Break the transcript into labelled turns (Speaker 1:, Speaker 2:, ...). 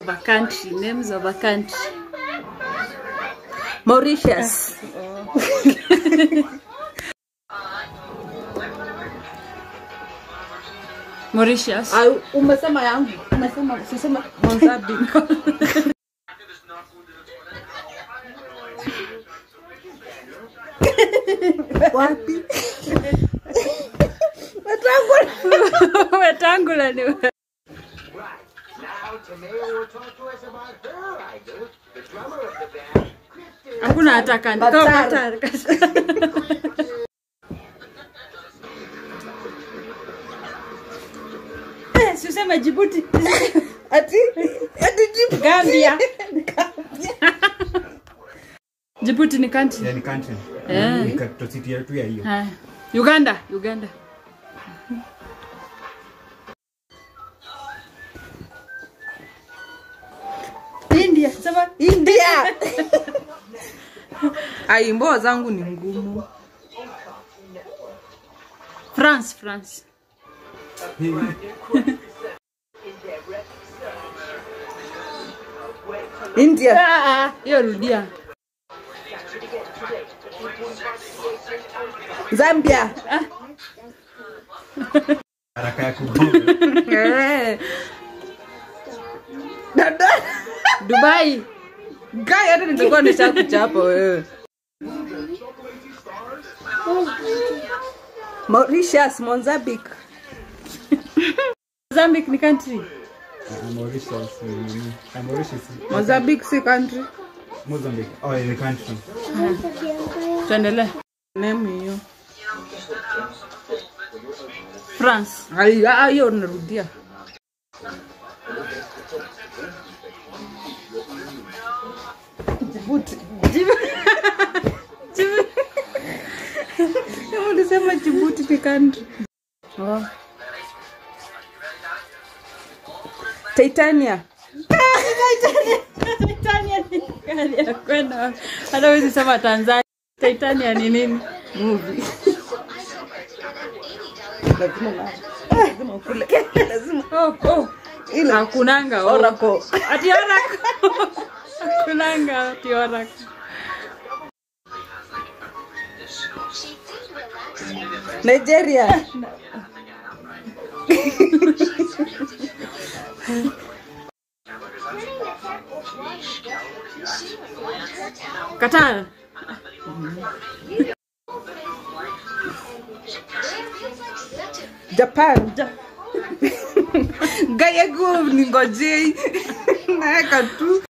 Speaker 1: of a country names of a country
Speaker 2: Mauritius.
Speaker 1: Mauritius
Speaker 2: Au, umesema yangu. Umesema usisema Mozambique. Wapi? Wetangula.
Speaker 1: wetangula ni we-
Speaker 3: Now Tamara will talk to us about her idol, the drummer of the band, Kristen.
Speaker 1: hakuna hata kandi
Speaker 2: Qatar.
Speaker 1: Oh, Qatar. Eh, si useme Djibouti
Speaker 2: Ati ati jibu.
Speaker 1: Gambia Djibouti ni country
Speaker 4: yani country
Speaker 1: Eh.
Speaker 4: ni capital city yetu ya hiyo
Speaker 1: Haya. Uganda Uganda India sema
Speaker 2: India. Ai, mboa zangu ni ngumu.
Speaker 1: France France
Speaker 2: India.
Speaker 1: Ah, ah, hiyo rudia
Speaker 2: Zambia.
Speaker 4: haraka ya kugonga
Speaker 2: Eh. Dada.
Speaker 1: Dubai
Speaker 2: Gai hata nitakuwa nishakuchapa wewe. Mauritius, Mozambique.
Speaker 1: Mozambique ni country
Speaker 4: Ah, Mauritius ni nini? Ah, Mauritius
Speaker 2: Mozambique si country.
Speaker 4: Mozambique oh ni country
Speaker 1: tuendelee
Speaker 2: Name hiyo.
Speaker 1: France
Speaker 2: Ai, ah, hiyo unarudia. Djibouti. Kama ulisema Djibouti ni country.
Speaker 1: oh.
Speaker 2: Titania.
Speaker 1: Titania ni gari ya kwenda hata huwezi sema Tanzania Titania ni nini
Speaker 2: Movie. Lazima na. Lazima ukule. Lazima.
Speaker 1: oh, oh.
Speaker 2: Ile
Speaker 1: hakunanga oh.
Speaker 2: Oracle.
Speaker 1: ati orako hakunanga ati orako
Speaker 2: Nigeria.
Speaker 1: Qatar
Speaker 2: Japan. Gaya go ningojei. Naeka tu.